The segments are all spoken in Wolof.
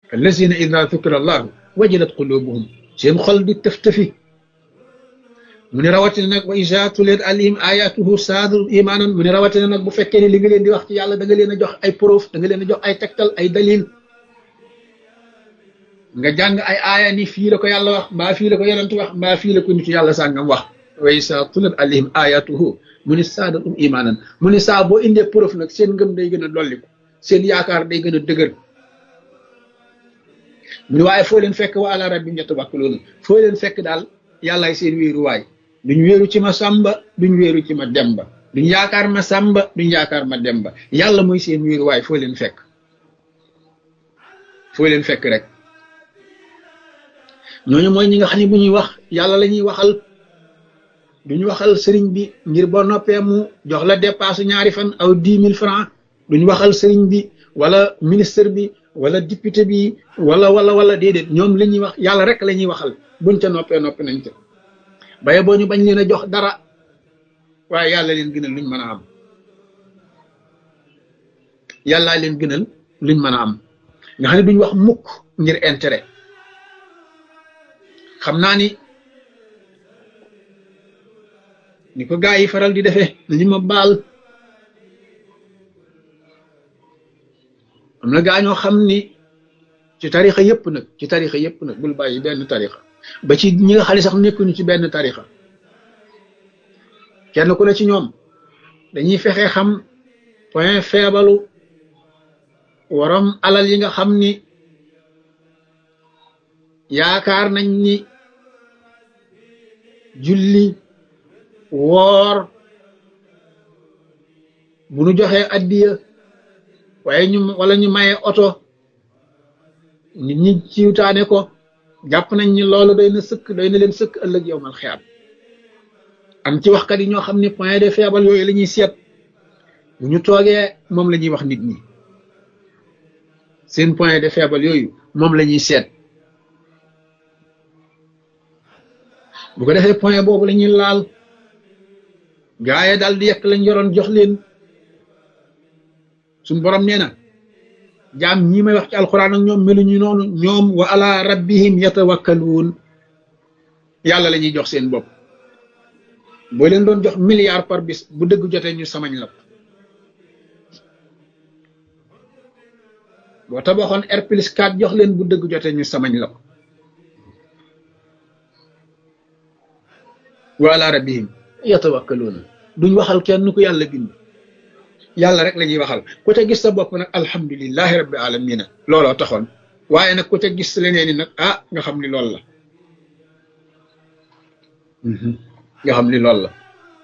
allazina ida dukira allahu wajilat qulubuhum seen xol di tëf-tëfi mu ne rawatina nag wa isa tuliyat alayhim ayatuhu saadu imaanan mu ne rawatina nag bu fekkee ne li nga leen di wax ci yàlla da nga leen a jox ay proof da nga leen a jox ay tegtal ay dalil nga jàng ay aaya ni fii la ko yàlla wax mbaa fii la ko yonent wax mbaa fii la ko nitu yàlla sàngam wax wa isa tuliyat alayhim ayatuhu mu ne saadu um imaanan mu ne saa boo indee proof nag seen ngëm day gën a dolliku seen yaakaar day gën a dëgër mu ne waaye foo leen fekk wa ala rabbihim yatawakkaluun foo leen fekk daal yàllaay seen wéeruwaay duñ wéeru ci ma sàmba duñ wéeru ci ma demba duñ yaakaar ma sàmba duñ yaakaar ma demba yàlla mooy seen wéeruwaay foo leen fekk foo leen fekk rek ñooñu mooy ñi nga xam ne bu ñuy wax yàlla la ñuy waxal duñ waxal sëriñ bi ngir boo noppee mu jox la dépasse ñaari fan aw dix mille francs duñ waxal sëriñ bi wala ministre bi wala député bi wala wala wala déedéet ñoom la ñuy wax yàlla rek la ñuy waxal buñ ca noppee noppi nañ ca baye boo ñu bañ leen a jox dara waaye yàlla leen gënal luñ mën a am yàllaa leen gënal luñ mën a am nga xam ne duñ wax mukk ngir intérêt xam naa ni ni ko gaa yi faral di defee li ma baal am na gaa ñoo xam ni ci tarixa yëpp nag ci tarixa yëpp nag bul bàyyi benn tarixa ba ci ñi nga xam ne sax nekkuñu ci benn tarixa kenn ku ne ci ñoom dañuy fexe xam point faible waram alal yi nga xam ni yaakaar nañ ni julli woor bu nu joxee addiya waaye ñu wala ñu maye oto nit ñi ciwtaane ko jàpp nañ ni loolu doy na sëkk doy na leen sëkk ëllëg yow mal xiyaam am ci waxkat yi ñoo xam ne point de faible yooyu la ñuy seet bu ñu toogee moom la ñuy wax nit ñi seen point de faible yooyu moom la ñuy seet bu ko defee point boobu la ñuy laal gaaye daal di yekk lañ yoroon jox leen suñ borom nee na jaam ñi may wax ci alxuraan ak ñoom meluñu noonu ñoom wa ala rabbihim yatawakkaluun yàlla la ñuy jox seen bopp boo leen doon jox milliard par bis bu dëgg jotee ñu samañ la boo tabaxoon R plus 4 jox leen bu dëgg jotee ñu samañ la wa ala rabbihim yatawakkaluun duñ waxal kenn ku yàlla bind yàlla rek la ñuy waxal ku ca gis sa bopp nag alhamdulilahi rabbi alamina looloo taxoon waaye nag ku ca gis leneen ni nag ah nga xam ni loolu la nga xam ni loolu la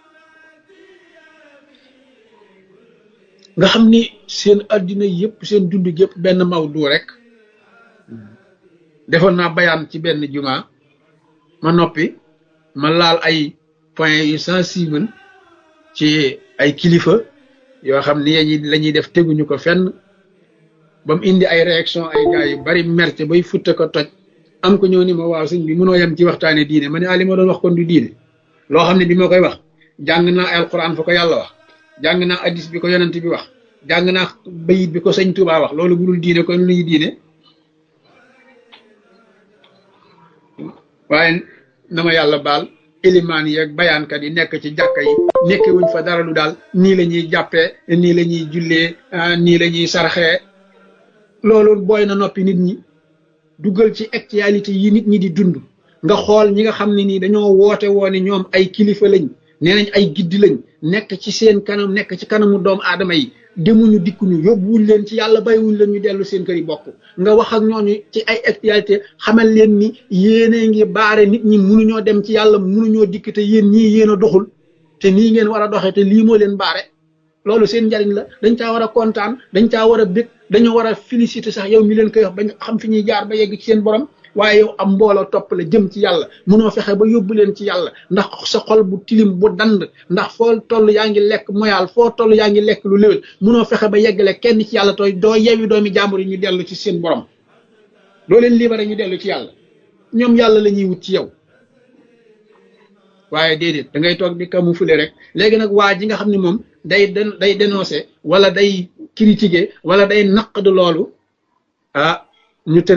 nga xam ni seen addina yëpp seen dund yëpp benn mawdu rek defoon naa bayaan ci benn juma ma noppi ma laal ay point yu sensible ci ay kilifa yoo xam ni yañi la ñuy def teguñu ko fenn ba mu indi ay réaction ay gars yu bari merte bay futte ko toj am ko ñëw ni ma waaw sëñ bi mënoo yem ci waxtaane diine ma ne ah li ma doon wax kon du diine loo xam ne bi ma koy wax jàng naa alquran fa ko yàlla wax jàng naa addis bi ko yonent bi wax jàng naa bayit bi ko sëñ Tuubaa wax loolu budul diine kon luy diine waaye na ma yàlla baal ilimaan yeeg bayaankat yi nekk ci jàkka yi nekke wuñ fa dara lu daal nii la ñuy jàppee nii la ñuy jullee nii la ñuy sarxee loolu booy na noppi nit ñi duggal ci actualité yi nit ñi di dund nga xool ñi nga xam ne nii dañoo woote woone ñoom ay kilifa lañ nee nañ ay giddi lañ nekk ci seen kanam nekk ci kanamu doomu aadama yi demuñu dikkuñu yóbbuwuñ leen ci yàlla bàyyiwuñ leen ñu dellu seen kër yi bokk nga wax ak ñooñu ci ay actualité xamal leen ni yéene ngi baare nit ñi mënuñoo dem ci yàlla mënuñoo dikk te yéen ñii yéen a doxul te nii ngeen war a doxee te lii moo leen baare loolu seen njariñ la dañ caa war a kontaan dañ caa war a bég dañoo war a féliciter sax yow mi leen koy wax bañ xam fi ñuy jaar ba yegg ci seen borom waaye yow am mbooloo topp la jëm ci yàlla mënoo fexe ba yóbbu leen ci yàlla ndax sa xol bu tilim bu dand ndax foo toll yaa ngi lekk moyaal foo toll yaa ngi lekk lu léwél mënoo fexe ba yeggale kenn ci yàlla tooy doo yewi doomi jàmbur yi ñu dellu ci seen borom doo leen libéré ñu dellu ci yàlla ñoom yàlla la ñuy wut ci yow waaye déedéet da ngay toog di camoufler rek léegi nag waa ji nga xam ne moom day day dénoncer wala day critiquer wala day naqd loolu ah ñu